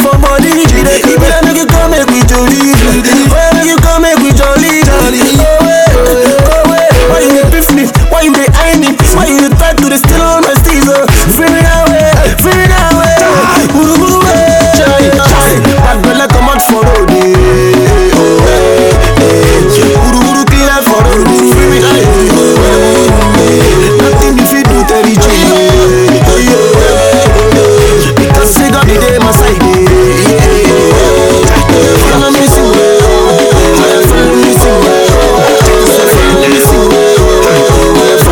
for body. If I make you come make we jolly. Why make you come make we jolly? Oh wait, oh wait. Why you dey beef me? Why you dey eye me? Why you dey try to dey steal all my steez? oh? Free me that way, free me that way. Wuru wuru way. Chai, chai. Bad belle come out for road. eh. Oh eh, eh. Wuru wuru clear for road. Free me that way. Nothing if you do Terry G. Because say God be there my side. Follow me sing. Follow me sing. Follow me sing.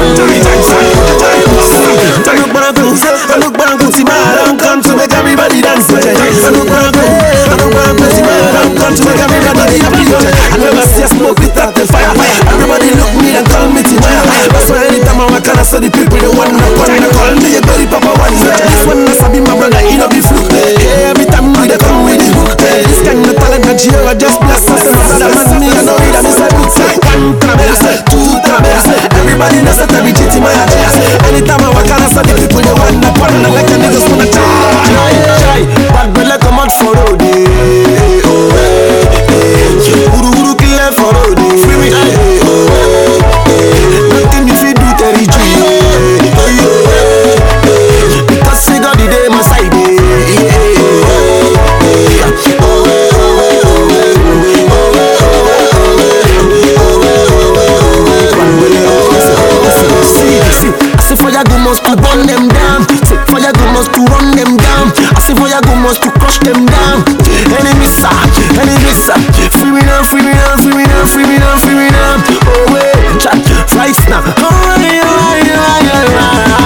Look back, look back, see my alarm come to make everybody dance. Look back, look back, see my alarm come to make everybody happy. I never see a smoke without the fire. Everybody look me and call me Timaya. That's why anytime I walk and I saw the people, they want to call me, call me a berry papa one. This one I sabi my brother, he no be fluke. Hey, every time we dey come with the hook. This kind of talent that you are just bless us. My brother man, me I know it, I'm inside boots. One traverse, two traverse. Everybody knows that every GT my address. Anytime I walk and I saw the people, they want to call me like a niggas wanna try. Bad belle come out for road. eh, Oh, eh, eh. Uru uru clear for road. eh, Free me. eh, oh, eh, eh. Nothing if you do Terry G. eh, oh, yeah, eh, eh. Because say God the day my side. eh, eh, eh, oh, eh, eh. Oh, eh, oh, eh, oh, eh, oh, eh, oh, eh, oh, eh, oh, eh, oh, eh, oh, eh. Bad belle, oh, eh, See, see, I say fire go must to burn them down. Say fire go must to run them down. I say fire go must to crush them down. Enemies sir, enemies sir. Free me now, free me now, free me now, free me now, free me now. Oh wait, chat, right now. Oh, yeah, yeah, yeah, yeah, yeah.